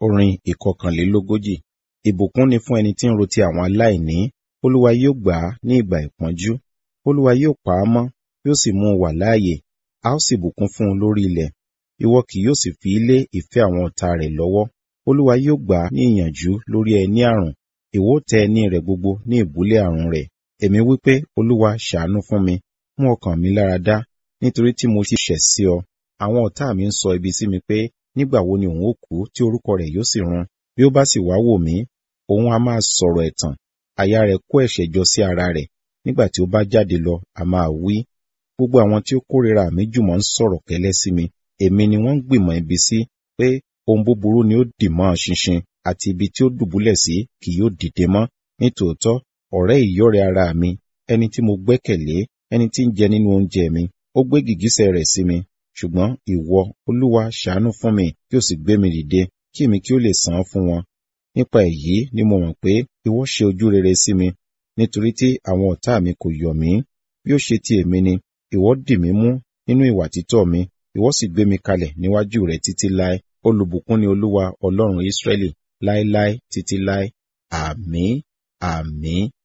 Orin ìkọkànlélógójì. Ìbùkún ni fún ẹni tí ń ro ti àwọn aláìní. Olúwa yóò gbà á ní ìgbà ìpọ́njú. Olúwa yóò pa á mọ́, yóò sì mú un wà láàyè. A ó sì bùkún fún un lórí ilẹ̀. Ìwọ kì yóò sì fi lé ìfẹ́ àwọn ọ̀tá rẹ̀ lọ́wọ́. Olúwa yóò gbà á ní ìyànjú lórí ẹní àrùn. Ìwọ ó tẹ ẹní rẹ̀ gbogbo ní ìbúlẹ̀ àrùn rẹ̀. Èmi wí pé, Olúwa ṣàánú fún mi, mú ọkàn mi lára dá, nítorí tí mo ti ṣẹ̀ sí ọ. Àwọn ọ̀tá mi ń sọ ibi sí mi pé, nígbà wo ni òun ó kú tí orúkọ rẹ̀ yóò sì run? Bí ó bá sì wá wò mí, òun a máa sọ̀rọ̀ ẹ̀tàn. Àyà rẹ̀ kó ẹ̀ṣẹ̀ jọ sí ara rẹ̀. Nígbà tí ó bá jáde lọ, a máa wí. Gbogbo àwọn tí ó kórìíra mi jùmọ̀ ń sọ̀rọ̀ kẹ́lẹ́ sí mi. Èmi ni wọ́n ń gbìmọ̀ ibi sí pé ohun búburú ni ó dì mọ́ ṣinṣin àti ibi tí ó dùbúlẹ̀ sí kì yóò dìde mọ́. Nítòótọ́, ọ̀rẹ́ ìyọ́rẹ̀ ara mi, ẹni tí mo gbẹ́kẹ̀lé, ẹni tí ń jẹ nínú oúnjẹ mi, ó gbé gìgísẹ̀ rẹ̀ sí mi. Ṣùgbọ́n ìwọ, Olúwa, ṣàánú fún mi, kí o sì gbé mi dìde, kí èmi kí ó lè san án fún wọn. Nípa èyí ni mo mọ̀ pé ìwọ ṣe ojú rere sí mi, nítorí tí àwọn ọ̀tá mi kò yọ̀ mí. Bí ó ṣe ti èmi ni, ìwọ dì mí mú nínú ìwà títọ́ mi, ìwọ sì gbé mi kalẹ̀ níwájú rẹ títí láé. Olùbùkún ni Olúwa Ọlọ́run Ísírẹ́lì láéláé títí láé. Àmín, àmín.